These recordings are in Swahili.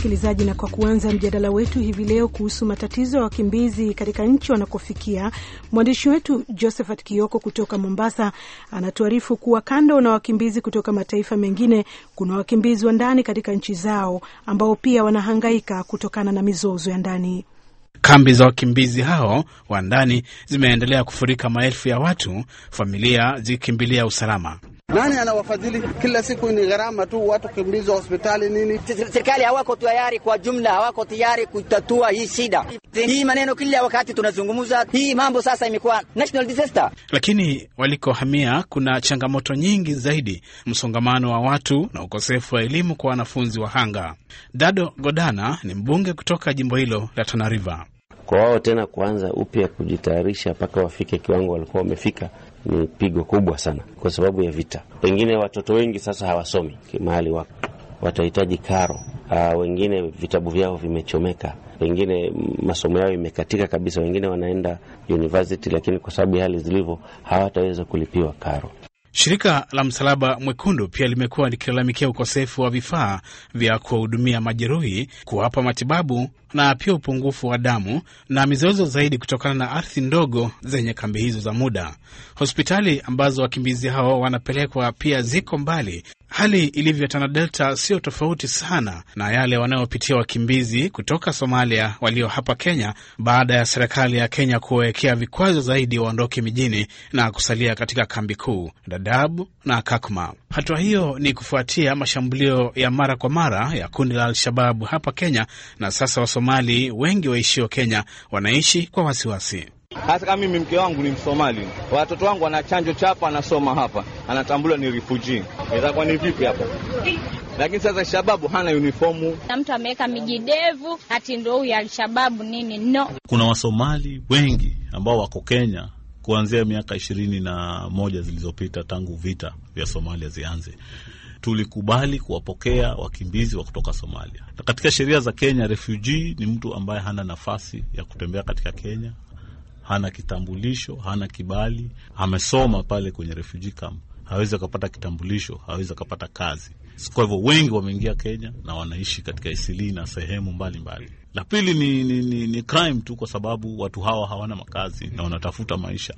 msikilizaji, na kwa kuanza mjadala wetu hivi leo kuhusu matatizo ya wakimbizi katika nchi wanakofikia, mwandishi wetu Josephat Kioko kutoka Mombasa anatuarifu kuwa kando na wakimbizi kutoka mataifa mengine, kuna wakimbizi wa ndani katika nchi zao ambao pia wanahangaika kutokana na mizozo ya ndani. Kambi za wakimbizi hao wa ndani zimeendelea kufurika maelfu ya watu, familia zikikimbilia usalama. Nani anawafadhili? Kila siku ni gharama tu, watu kimbizwa hospitali nini. Serikali hawako tayari, kwa jumla hawako tayari kutatua hii shida. Hii maneno kila wakati tunazungumza hii mambo, sasa imekuwa national disaster. Lakini walikohamia kuna changamoto nyingi zaidi, msongamano wa watu na ukosefu wa elimu kwa wanafunzi wahanga. Dado Godana ni mbunge kutoka jimbo hilo la Tana River. Kwa wao tena kuanza upya kujitayarisha mpaka wafike kiwango walikuwa wamefika ni pigo kubwa sana, kwa sababu ya vita. Pengine watoto wengi sasa hawasomi mahali wako, watahitaji karo. Uh, wengine vitabu vyao vimechomeka, pengine masomo yao imekatika kabisa. Wengine wanaenda university, lakini kwa sababu ya hali zilivyo hawataweza kulipiwa karo. Shirika la Msalaba Mwekundu pia limekuwa likilalamikia ukosefu wa vifaa vya kuwahudumia majeruhi, kuwapa matibabu na pia upungufu wa damu na mizozo zaidi kutokana na ardhi ndogo zenye kambi hizo za muda. Hospitali ambazo wakimbizi hao wanapelekwa pia ziko mbali. Hali ilivyo Tana Delta sio tofauti sana na yale wanayopitia wakimbizi kutoka Somalia walio hapa Kenya baada ya serikali ya Kenya kuwawekea vikwazo zaidi waondoke mijini na kusalia katika kambi kuu Dadaab na Kakuma. Hatua hiyo ni kufuatia mashambulio ya mara kwa mara ya kundi la Al-Shababu hapa Kenya, na sasa Wasomali wengi waishio Kenya wanaishi kwa wasiwasi. Hata kama mimi mke wangu ni Msomali, watoto wangu wana chanjo chapa, anasoma hapa, anatambuliwa ni refugee, itakuwa ni vipi hapo? Lakini sasa shababu hana uniformu, na mtu ameweka mijidevu ati ndo huyu Alshababu nini? No, kuna Wasomali wengi ambao wako Kenya kuanzia miaka ishirini na moja zilizopita tangu vita vya Somalia zianze tulikubali kuwapokea wakimbizi wa kutoka Somalia, na katika sheria za Kenya refugee ni mtu ambaye hana nafasi ya kutembea katika Kenya, hana kitambulisho, hana kibali, amesoma pale kwenye refugee camp, hawezi akapata kitambulisho, hawezi akapata kazi. Kwa hivyo wengi wameingia Kenya na wanaishi katika Isili na sehemu mbalimbali. La pili ni, ni, ni, ni crime tu, kwa sababu watu hawa hawana makazi na wanatafuta maisha.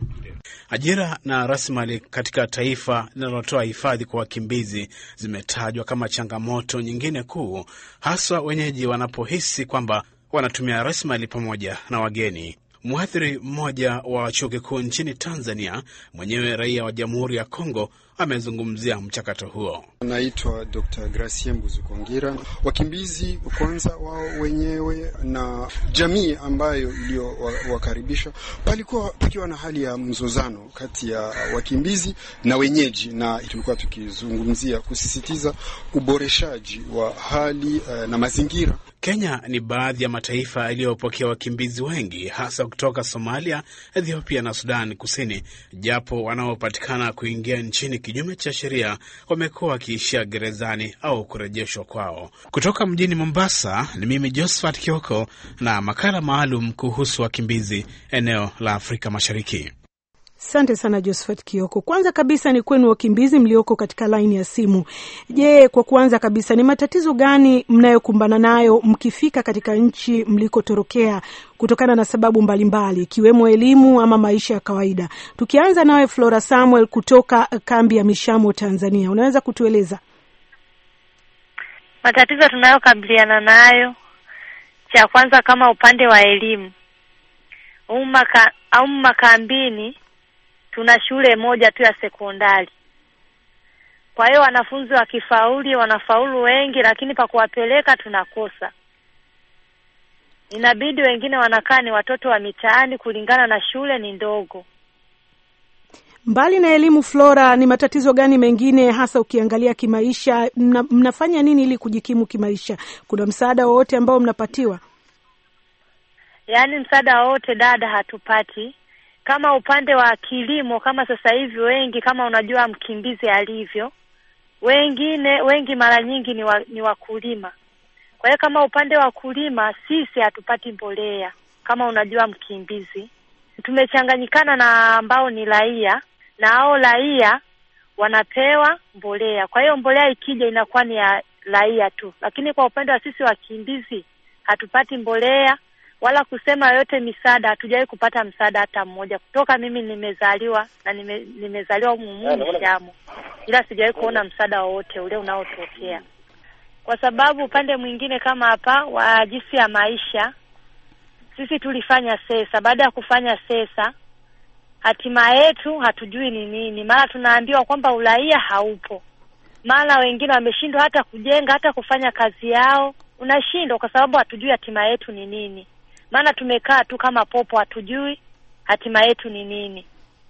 Ajira na rasilimali katika taifa linalotoa hifadhi kwa wakimbizi zimetajwa kama changamoto nyingine kuu, haswa wenyeji wanapohisi kwamba wanatumia rasilimali pamoja na wageni. Mwathiri mmoja wa chuo kikuu nchini Tanzania, mwenyewe raia wa Jamhuri ya Kongo, amezungumzia mchakato huo. Naitwa Dr. Gracien Buzukongira. Wakimbizi kwanza, wao wenyewe na jamii ambayo iliyowakaribisha, palikuwa pakiwa na hali ya mzozano kati ya wakimbizi na wenyeji, na tulikuwa tukizungumzia kusisitiza uboreshaji wa hali uh, na mazingira. Kenya ni baadhi ya mataifa yaliyopokea wakimbizi wengi hasa kutoka Somalia, Ethiopia na Sudan Kusini, japo wanaopatikana kuingia nchini kinyume cha sheria wamekuwa wakiishia gerezani au kurejeshwa kwao. Kutoka mjini Mombasa ni mimi Josephat Kioko na makala maalum kuhusu wakimbizi eneo la Afrika Mashariki. Asante sana Josephat Kioko. Kwanza kabisa ni kwenu wakimbizi mlioko katika laini ya simu. Je, kwa kuanza kabisa, ni matatizo gani mnayokumbana nayo mkifika katika nchi mlikotorokea kutokana na sababu mbalimbali ikiwemo mbali, elimu ama maisha ya kawaida? Tukianza nawe Flora Samuel kutoka kambi ya Mishamo, Tanzania, unaweza kutueleza matatizo tunayokabiliana nayo? Cha kwanza kama upande wa elimu au makambini tuna shule moja tu ya sekondari. Kwa hiyo wanafunzi wakifauli wanafaulu wengi, lakini pa kuwapeleka tunakosa. Inabidi wengine wanakaa ni watoto wa mitaani kulingana na shule ni ndogo. Mbali na elimu, Flora, ni matatizo gani mengine hasa ukiangalia kimaisha? Mna, mnafanya nini ili kujikimu kimaisha? Kuna msaada wowote ambao mnapatiwa? Yaani msaada wowote dada, hatupati kama upande wa kilimo, kama sasa hivi wengi, kama unajua mkimbizi alivyo, wengine wengi mara nyingi ni, wa, ni wakulima. Kwa hiyo kama upande wa kulima sisi hatupati mbolea, kama unajua mkimbizi. Tumechanganyikana na ambao ni raia, na hao raia wanapewa mbolea. Kwa hiyo mbolea ikija inakuwa ni ya raia tu, lakini kwa upande wa sisi wakimbizi hatupati mbolea wala kusema yote misaada, hatujawahi kupata msaada hata mmoja kutoka mimi nimezaliwa na nime, nimezaliwa humu Shamu, ila sijawahi kuona msaada wowote ule unaotokea, kwa sababu upande mwingine kama hapa wa jinsi ya maisha, sisi tulifanya sesa. Baada ya kufanya sesa, hatima yetu hatujui ni nini, mara tunaambiwa kwamba uraia haupo, mara wengine wameshindwa hata kujenga hata kufanya kazi yao, unashindwa kwa sababu hatujui hatima yetu ni nini maana tumekaa tu kama popo, hatujui hatima yetu ni nini.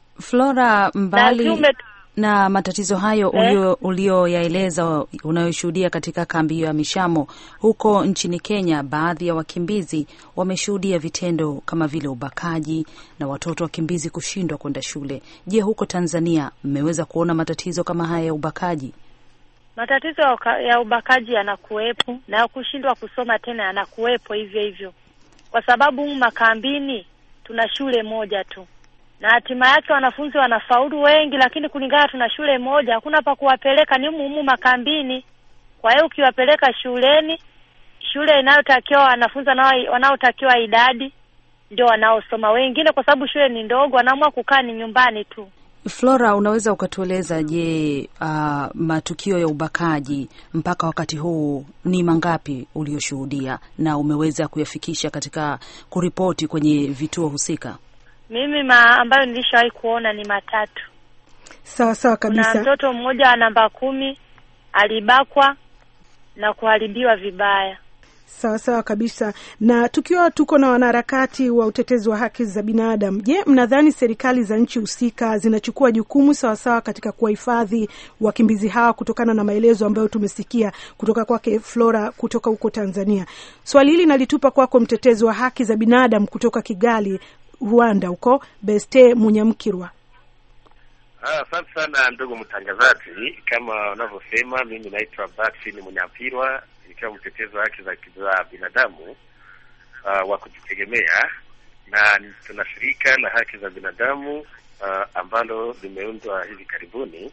Flora, mbali Na tume- na matatizo hayo Eh? ulio ulioyaeleza unayoshuhudia katika kambi hiyo ya Mishamo huko nchini Kenya, baadhi ya wakimbizi wameshuhudia vitendo kama vile ubakaji na watoto wakimbizi kushindwa kwenda shule. Je, huko Tanzania mmeweza kuona matatizo kama haya ya ubakaji? Matatizo ya uka- ya ubakaji yanakuwepo na ya kushindwa kusoma tena yanakuwepo hivyo hivyo, kwa sababu humu makambini tuna shule moja tu, na hatima yake wanafunzi wanafaulu wengi, lakini kulingana tuna shule moja, hakuna pa kuwapeleka, ni humu humu makambini. Kwa hiyo ukiwapeleka shuleni, shule inayotakiwa wanafunzi wanao- wanaotakiwa idadi ndio wanaosoma, wengine kwa sababu shule ni ndogo, wanaamua kukaa ni nyumbani tu. Flora, unaweza ukatueleza, je, uh, matukio ya ubakaji mpaka wakati huu ni mangapi ulioshuhudia na umeweza kuyafikisha katika kuripoti kwenye vituo husika? Mimi ma ambayo nilishawahi kuona ni matatu. Sawa sawa Kuna kabisa. mtoto mmoja wa namba kumi alibakwa na kuharibiwa vibaya. Sawa sawa kabisa. Na tukiwa tuko na wanaharakati wa utetezi wa haki za binadamu, je, mnadhani serikali za nchi husika zinachukua jukumu sawasawa katika kuwahifadhi wakimbizi hawa kutokana na maelezo ambayo tumesikia kutoka kwake Flora kutoka huko Tanzania? Swali hili nalitupa kwako mtetezi wa haki za binadamu kutoka Kigali, Rwanda, huko Beste Munyamkirwa. Ah, Asante sana ndugu mtangazaji, kama unavyosema, mimi naitwa Baxin Munyampirwa, nikiwa mtetezi wa haki za za binadamu uh, wa kujitegemea, na tuna shirika la haki za binadamu uh, ambalo limeundwa hivi karibuni.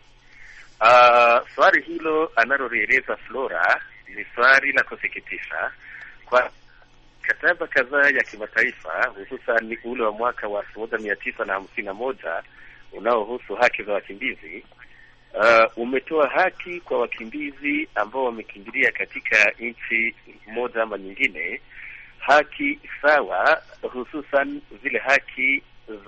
Uh, swali hilo analolieleza Flora ni swali la kusikitisha kwa mikataba kadhaa ya kimataifa hususan ule wa mwaka wa elfu moja mia tisa na hamsini na moja unaohusu haki za wakimbizi uh, umetoa haki kwa wakimbizi ambao wamekimbilia katika nchi moja ama nyingine, haki sawa, hususan zile haki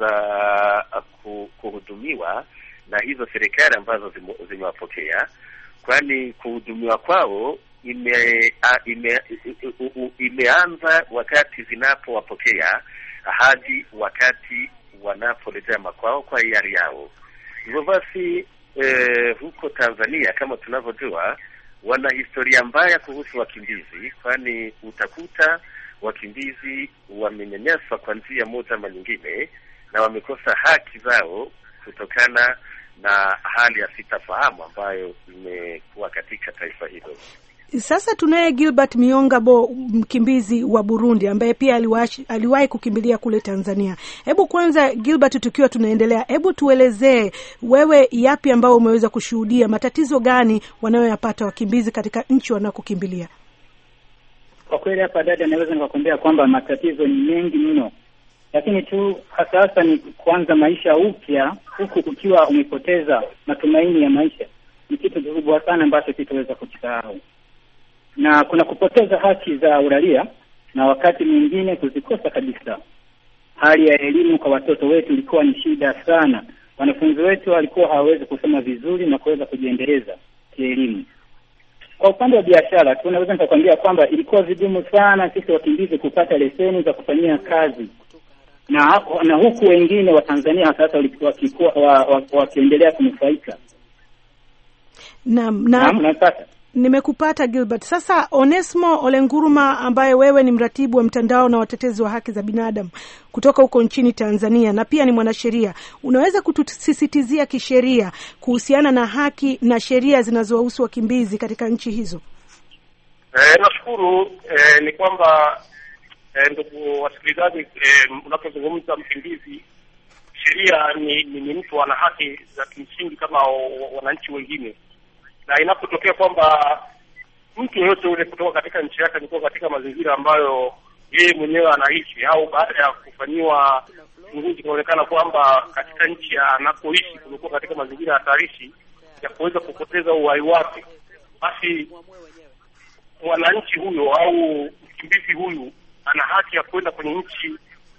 za ku- kuhudumiwa na hizo serikali ambazo zime- zimewapokea, kwani kuhudumiwa kwao ime, a, ime, u- u- u- imeanza wakati zinapowapokea hadi wakati wanaporejea makwao kwa hiari yao. Hivyo basi eh, huko Tanzania kama tunavyojua, wana historia mbaya kuhusu wakimbizi, kwani utakuta wakimbizi wamenyanyaswa kwa njia moja ama nyingine, na wamekosa haki zao kutokana na hali ya sitafahamu ambayo imekuwa katika taifa hilo. Sasa tunaye Gilbert Miongabo, mkimbizi wa Burundi ambaye pia aliwahi aliwahi kukimbilia kule Tanzania. Hebu kwanza, Gilbert, tukiwa tunaendelea, hebu tuelezee wewe, yapi ambao umeweza kushuhudia, matatizo gani wanayoyapata wakimbizi katika nchi wanakokimbilia? Kwa kweli hapa dada, naweza nikakwambia kwamba matatizo ni mengi mno, lakini tu hasa hasa ni kuanza maisha upya huku ukiwa umepoteza matumaini ya maisha, ni kitu kikubwa sana ambacho kitaweza kukisahau, na kuna kupoteza haki za uraia na wakati mwingine kuzikosa kabisa. Hali ya elimu kwa watoto wetu ilikuwa ni shida sana. Wanafunzi wetu walikuwa hawawezi kusoma vizuri na kuweza kujiendeleza kielimu. Kwa upande wa biashara tu naweza nikakwambia kwamba ilikuwa vigumu sana sisi wakimbizi kupata leseni za kufanyia kazi, na na huku wengine wa Tanzania sasa walikuwa wakikuwa wa- wa- wakiendelea kunufaika. Naam, na Naam, unapata nimekupata Gilbert. Sasa Onesmo Olenguruma, ambaye wewe ni mratibu wa mtandao na watetezi wa haki za binadamu kutoka huko nchini Tanzania na pia ni mwanasheria, unaweza kutusisitizia kisheria kuhusiana na haki na sheria zinazowahusu wakimbizi katika nchi hizo? Eh, nashukuru eh, ni kwamba eh, ndugu wasikilizaji eh, unapozungumza mkimbizi, sheria ni, ni, ni mtu ana haki za kimsingi kama wa- wananchi wengine, na inapotokea kwamba mtu yoyote ule kutoka katika nchi yake kutoka katika mazingira ambayo yeye mwenyewe anaishi, au baada ya kufanyiwa uchunguzi kunaonekana kwamba katika nchi anakoishi kumekuwa katika mazingira hatarishi ya kuweza kupoteza uhai wake, basi mwananchi huyo au mkimbizi huyu ana haki ya kwenda kwenye nchi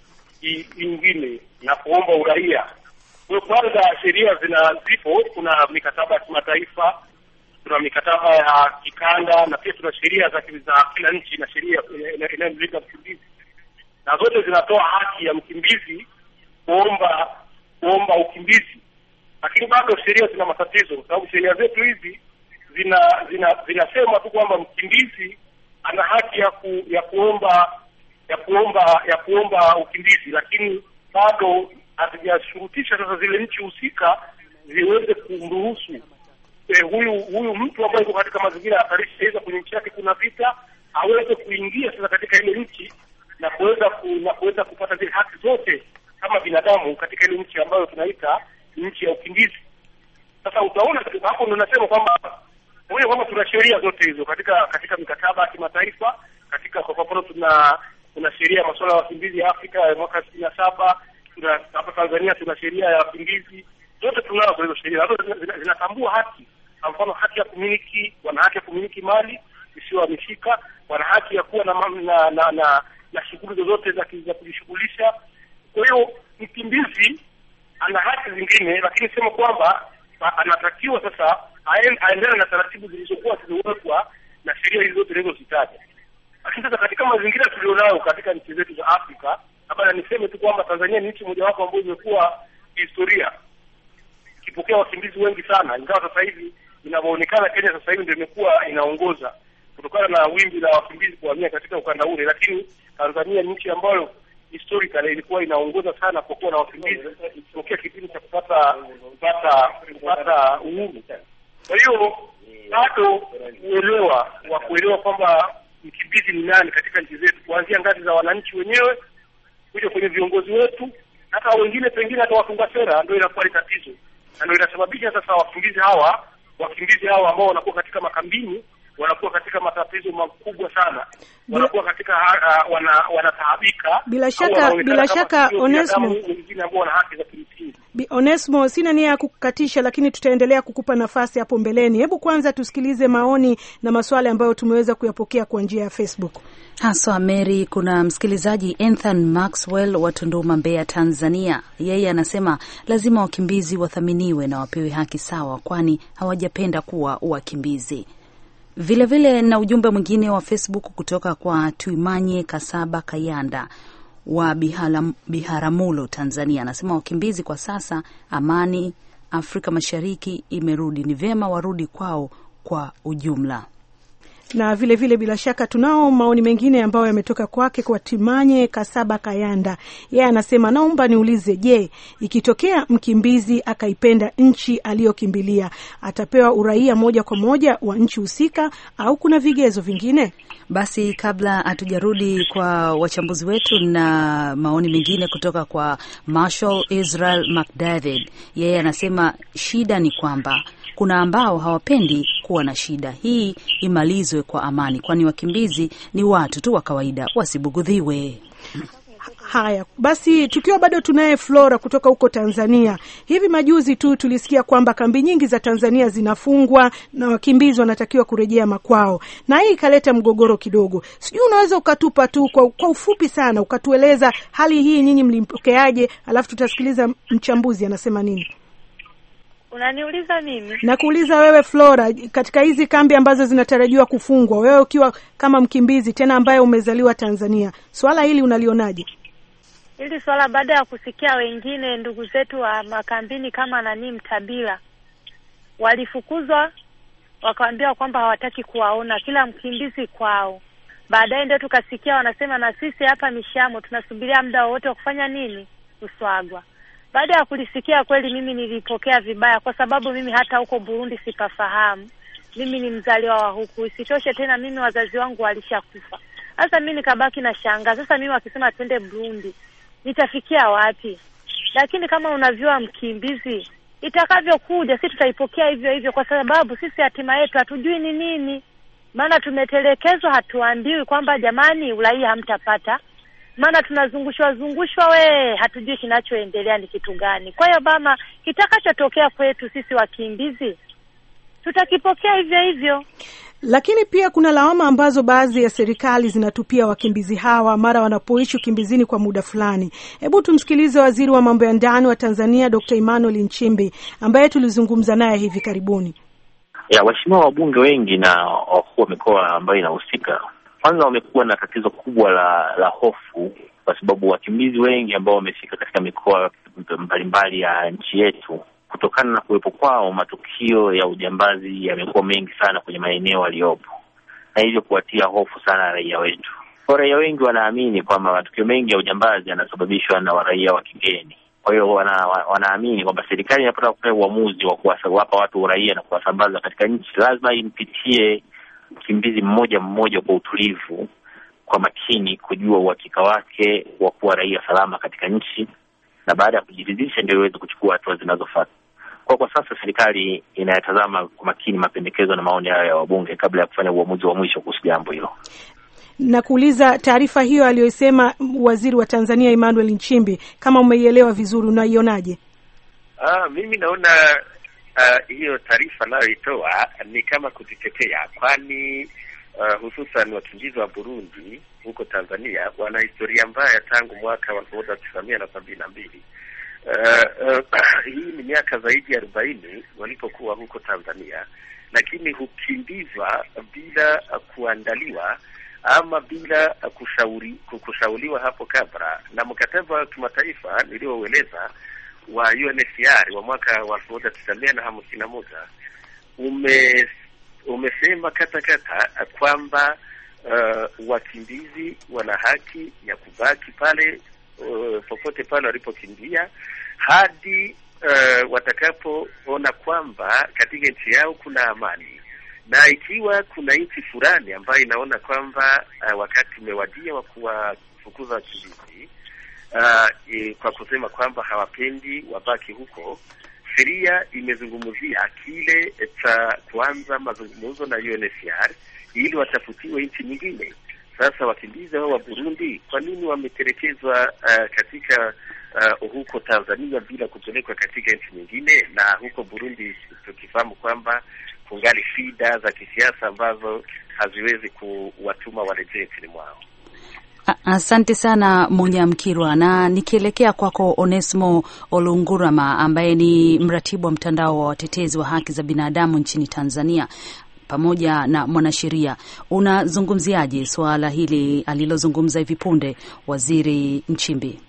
nyingine na kuomba uraia. Kwa kwanza, sheria zina zipo, kuna mikataba ya kimataifa, tuna mikataba ya kikanda na pia tuna sheria za za kila nchi na sheria inayomlinda mkimbizi, na zote zinatoa haki ya mkimbizi kuomba kuomba ukimbizi, lakini bado sheria zina matatizo, kwa sababu sheria zetu hizi zina zina zinasema tu kwamba mkimbizi ana haki ya ku, ya kuomba ya kuomba ya kuomba ukimbizi, lakini bado hazijashurutisha sasa zile nchi husika ziweze kumruhusu eh, huyu huyu mtu ambaye yuko katika mazingira ya hatarishi, aidha kwenye nchi yake kuna vita, aweze kuingia sasa katika ile nchi na kuweza ku, na kuweza kupata zile haki zote kama binadamu katika ile nchi ambayo tunaita nchi ya ukimbizi. Sasa utaona hapo ndo nasema kwamba moja kwamba tuna sheria zote hizo katika katika mikataba ya kimataifa, katika kwa mfano tuna kuna sheria ya masuala ya wakimbizi ya Afrika ya mwaka sitini na saba. Tuna hapa Tanzania tuna sheria ya wakimbizi, zote tunazo hizo sheria, zote zinatambua haki. Kwa mfano haki ya kumiliki, wana haki ya kumiliki mali isiyohamishika, wana haki ya kuwa na na na, na, na shughuli zozote za za kujishughulisha. Kwa hiyo mkimbizi ana haki zingine, lakini sema kwamba anatakiwa sasa aendane na taratibu zilizokuwa zimewekwa na sheria hizo zote nilizozitaja. Lakini sasa katika mazingira tulionayo katika nchi zetu za Afrika, labda niseme tu kwamba Tanzania ni nchi mojawapo ambayo imekuwa historia ikipokea wakimbizi wengi sana, ingawa sasa hivi inavyoonekana Kenya sasa hivi ndio imekuwa inaongoza kutokana na wimbi la wakimbizi kuhamia katika ukanda ule, lakini Tanzania ni nchi ambayo historically ilikuwa inaongoza sana kwa kuwa na wakimbizi tokea kipindi cha kupata kupata kupata uhuru. Kwa hiyo bado uelewa wa kuelewa kwamba mkimbizi ni nani katika nchi zetu, kuanzia ngazi za wananchi wenyewe kuja kwenye viongozi wetu, hata wengine pengine hata watunga sera, ndio inakuwa ni tatizo, na ndio inasababisha sasa wakimbizi hawa wakimbizi hawa ambao wanakuwa katika makambini wanakuwa katika matatizo makubwa sana, wanakuwa katika uh, wana wanataabika. Bila shaka bila shaka, Onesmo, wengine ambao wana haki za kimsingi. Onesmo, sina nia ya kukukatisha, lakini tutaendelea kukupa nafasi hapo mbeleni. Hebu kwanza tusikilize maoni na maswali ambayo tumeweza kuyapokea kwa njia ya Facebook. Haswa Mary, kuna msikilizaji Ethan Maxwell wa Tunduma, Mbeya, Tanzania. Yeye anasema lazima wakimbizi wathaminiwe na wapewe haki sawa, kwani hawajapenda kuwa wakimbizi. Vilevile vile na ujumbe mwingine wa Facebook kutoka kwa Tuimanye Kasaba Kayanda wa Bihala, Biharamulo, Tanzania, anasema wakimbizi kwa sasa, amani Afrika Mashariki imerudi, ni vyema warudi kwao kwa ujumla na vile vile bila shaka tunao maoni mengine ambayo yametoka kwake kwa Timanye Kasaba Kayanda. Yeye anasema naomba niulize, je, ikitokea mkimbizi akaipenda nchi aliyokimbilia atapewa uraia moja kwa moja wa nchi husika au kuna vigezo vingine? Basi kabla hatujarudi kwa wachambuzi wetu na maoni mengine kutoka kwa Marshall Israel McDavid, yeye anasema shida ni kwamba kuna ambao hawapendi kuwa na shida. Hii imalizwe kwa amani, kwani wakimbizi ni watu tu wa kawaida, wasibugudhiwe. Haya basi, tukiwa bado tunaye Flora kutoka huko Tanzania. Hivi majuzi tu tulisikia kwamba kambi nyingi za Tanzania zinafungwa na wakimbizi wanatakiwa kurejea makwao, na hii ikaleta mgogoro kidogo. Sijui unaweza ukatupa tu kwa, kwa ufupi sana ukatueleza hali hii, nyinyi mlimpokeaje? Alafu tutasikiliza mchambuzi anasema nini. Unaniuliza mimi? Nakuuliza wewe Flora, katika hizi kambi ambazo zinatarajiwa kufungwa, wewe ukiwa kama mkimbizi tena ambaye umezaliwa Tanzania, swala hili unalionaje? Hili swala baada ya kusikia wengine ndugu zetu wa makambini kama nani Mtabila walifukuzwa, wakaambiwa kwamba hawataki kuwaona kila mkimbizi kwao. Baadaye ndio tukasikia wanasema na sisi hapa Mishamo tunasubiria muda wowote wa kufanya nini, kuswagwa. Baada ya kulisikia kweli, mimi nilipokea vibaya, kwa sababu mimi hata huko Burundi sipafahamu. Mimi ni mzaliwa wa huku, isitoshe tena mimi wazazi wangu walishakufa. Sasa mimi nikabaki na shangaa, sasa mimi wakisema twende Burundi nitafikia wapi? Lakini kama unavyua mkimbizi, itakavyokuja si tutaipokea hivyo hivyo, kwa sababu sisi hatima yetu hatujui ni nini. maana tumetelekezwa, hatuambiwi kwamba jamani, uraia hamtapata, maana tunazungushwa zungushwa, we hatujui kinachoendelea ni kitu gani. Kwa hiyo mama, kitakachotokea kwetu sisi wakimbizi tutakipokea hivyo hivyo. Lakini pia kuna lawama ambazo baadhi ya serikali zinatupia wakimbizi hawa mara wanapoishi ukimbizini kwa muda fulani. Hebu tumsikilize waziri wa mambo ya ndani wa Tanzania Dr. Emmanuel Nchimbi ambaye tulizungumza naye hivi karibuni. ya waheshimiwa wabunge wengi na wakuu wa mikoa ambayo inahusika, kwanza wamekuwa na tatizo kubwa la la hofu, kwa sababu wakimbizi wengi ambao wamefika katika mikoa mbalimbali ya nchi yetu, kutokana na kuwepo kwao, matukio ya ujambazi yamekuwa mengi sana kwenye maeneo aliyopo, na hivyo kuwatia hofu sana raia wetu. Kwa raia wengi wanaamini kwamba matukio mengi ya ujambazi yanasababishwa na raia wa kigeni. Kwa hiyo wana, wanaamini kwamba serikali inapotaka kufanya uamuzi wa kuwapa watu uraia na kuwasambaza katika nchi, lazima impitie mkimbizi mmoja mmoja kwa utulivu, kwa makini, kujua uhakika wake wa kuwa raia salama katika nchi, na baada ya kujiridhisha ndio iweze kuchukua hatua zinazofuata. Kwa kwa sasa serikali inayatazama kwa makini mapendekezo na maoni hayo ya wabunge kabla ya kufanya uamuzi wa mwisho kuhusu jambo hilo. Na kuuliza taarifa hiyo aliyoisema waziri wa Tanzania Emmanuel Nchimbi, kama umeielewa vizuri, unaionaje? Ah, mimi naona uh, hiyo taarifa anayoitoa ni kama kujitetea, kwani uh, hususan wakimbizi wa Burundi huko Tanzania wana historia mbaya tangu mwaka wa elfu moja tisa mia na sabini na mbili. Uh, uh, hii ni miaka zaidi ya arobaini walipokuwa huko Tanzania, lakini hukimbizwa bila uh, kuandaliwa ama bila uh, kushauri, kushauriwa hapo kabla, na mkataba wa kimataifa nilioueleza wa UNHCR wa mwaka wa elfu moja tisa mia na hamsini na moja ume umesema kata kata kwamba uh, wakimbizi wana haki ya kubaki pale uh, popote pale walipokimbia hadi uh, watakapoona kwamba katika nchi yao kuna amani, na ikiwa kuna nchi fulani ambayo inaona kwamba uh, wakati umewadia wa kuwafukuza wakimbizi uh, e, kwa kusema kwamba hawapendi wabaki huko, sheria imezungumzia kile cha kuanza mazungumzo na UNHCR ili watafutiwe nchi nyingine. Sasa wakimbizi hao wa Burundi kwa nini wametelekezwa uh, katika uh, huko Tanzania bila kupelekwa katika nchi nyingine, na huko Burundi tukifahamu kwamba kungali shida za kisiasa ambazo haziwezi kuwatuma warejee nchini mwao. Asante sana Munyamkirwa, na nikielekea kwako Onesmo Olungurama ambaye ni mratibu wa mtandao wa watetezi wa haki za binadamu nchini Tanzania pamoja na mwanasheria, unazungumziaje suala hili alilozungumza hivi punde Waziri Nchimbi?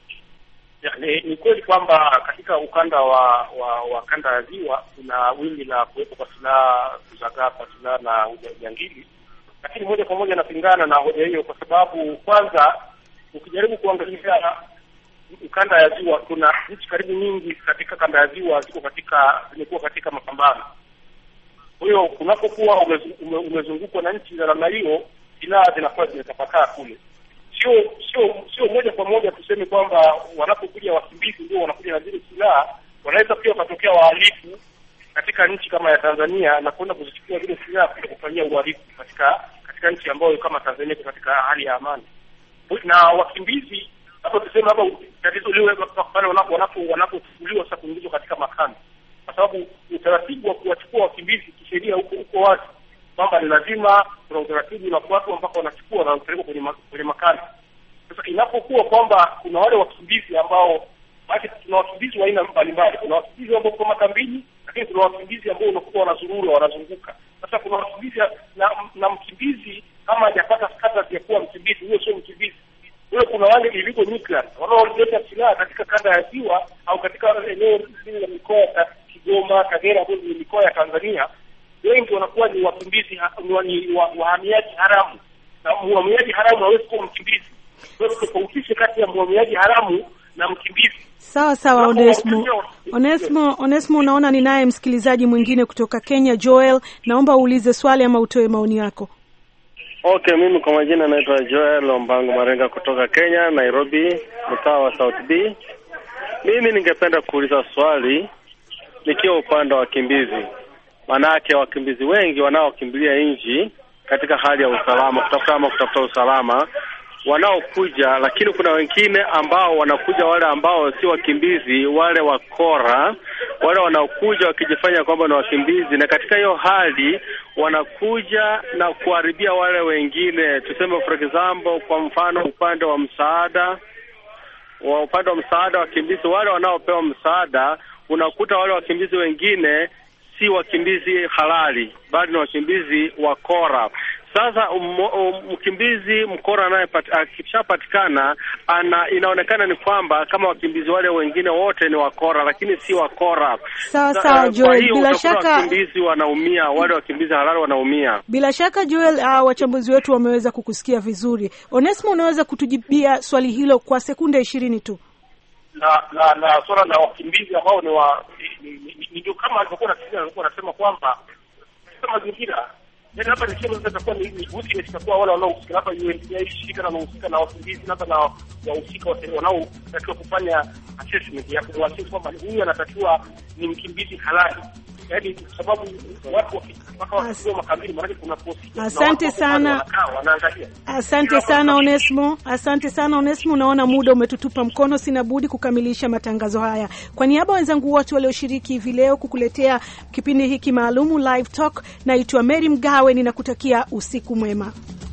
Ya, ni, ni kweli kwamba katika ukanda wa wa, wa kanda ya ziwa kuna wingi la kuwepo kwa silaha, kuzagaa kwa silaha na ujangili lakini moja kwa moja napingana na hoja hiyo, kwa sababu kwanza, ukijaribu kuangalia ukanda ya ziwa, kuna nchi karibu nyingi katika kanda ya ziwa ziko katika zimekuwa katika mapambano. Kwa hiyo kunapokuwa ume, umezungukwa na nchi za namna hiyo, silaha zinakuwa zimetapakaa kule. Sio sio sio moja kwa moja tuseme kwamba wanapokuja wakimbizi ndio wanakuja na zile silaha. Wanaweza pia wakatokea wahalifu katika nchi kama ya Tanzania na kwenda kuzichukua zile silaha kuja kufanyia uhalifu katika katika nchi ambayo kama Tanzania iko katika hali ya amani. Na wakimbizi hapo tuseme hapa tatizo liwe pale wanapo wanapo wanapochukuliwa sasa kuingizwa katika makambi, kwa sababu utaratibu wa kuwachukua wakimbizi kisheria huko huko wazi kwamba ni lazima kuna utaratibu unafuatwa mpaka wanachukua na kupelekwa kwenye kwenye makambi. Sasa inapokuwa kwamba kuna wale wakimbizi ambao basi, tuna wakimbizi wa aina mbalimbali. Kuna wakimbizi ambao kwa makambini lakini kuna wakimbizi ambao unakuwa wanazurura wanazunguka. Sasa kuna wakimbizi na, na mkimbizi kama hajapata status ya kuwa mkimbizi, huyo sio mkimbizi. Huyo kuna wale illegal migrants wanaoleta silaha katika kanda ya ziwa au katika eneo hili la mikoa ya Kigoma, Kagera, ambayo ni mikoa ya Tanzania. Wengi wanakuwa ni wakimbizi ni wahamiaji haramu, na mhamiaji haramu hawezi kuwa mkimbizi. Kwa hiyo tofautishe kati ya mhamiaji haramu na mkimbizi. Sawa sawa, Onesmo. Onesmo, Onesmo, unaona ni naye msikilizaji mwingine kutoka Kenya, Joel. Naomba uulize swali ama utoe maoni yako. Okay, mimi kwa majina naitwa Joel Ombango Marenga kutoka Kenya, Nairobi, mtaa wa South B. Mimi ningependa kuuliza swali nikiwa upande wa wakimbizi, manake wakimbizi wengi wanaokimbilia nchi katika hali ya usalama, kutafuta ama kutafuta usalama wanaokuja, lakini kuna wengine ambao wanakuja, wale ambao si wakimbizi, wale wakora, wale wanaokuja wakijifanya kwamba ni wakimbizi, na katika hiyo hali wanakuja na kuharibia wale wengine. Tuseme for example, kwa mfano upande wa msaada wa upande wa msaada wakimbizi, wale wanaopewa msaada, unakuta wale wakimbizi wengine si wakimbizi halali, bali ni wakimbizi wakora. Sasa mkimbizi mkora akishapatikana, ana inaonekana ni kwamba kama wakimbizi wale wengine wote ni wakora, lakini si wakora. Sawa sawa, Joel, bila shaka wakimbizi wanaumia, wale wakimbizi halali wanaumia. Bila shaka Joel, uh, wachambuzi wetu wameweza kukusikia vizuri. Onesmo, unaweza kutujibia swali hilo kwa sekunde ishirini tu? na na na swala la wakimbizi ambao ni wa ndio kama alivyokuwa nasikiliza alikuwa anasema kwamba katika mazingira yaani hapa nisema sasa itakuwa ni witness itakuwa wale wanaohusika hapa UNHCR shirika linahusika na wakimbizi labda na wahusika wanaotakiwa kufanya assessment ya kumwassess kwamba huyu anatakiwa ni mkimbizi halali yaani kwa sababu watu mpaka wakiwa makabili maanake kuna Asante sana, asante sana Onesmo, asante sana Onesmo. Unaona muda umetutupa mkono, sina budi kukamilisha matangazo haya. Kwa niaba ya wenzangu wote walioshiriki hivi leo kukuletea kipindi hiki maalumu Live Talk, naitwa Mary Mgawe, ninakutakia usiku mwema.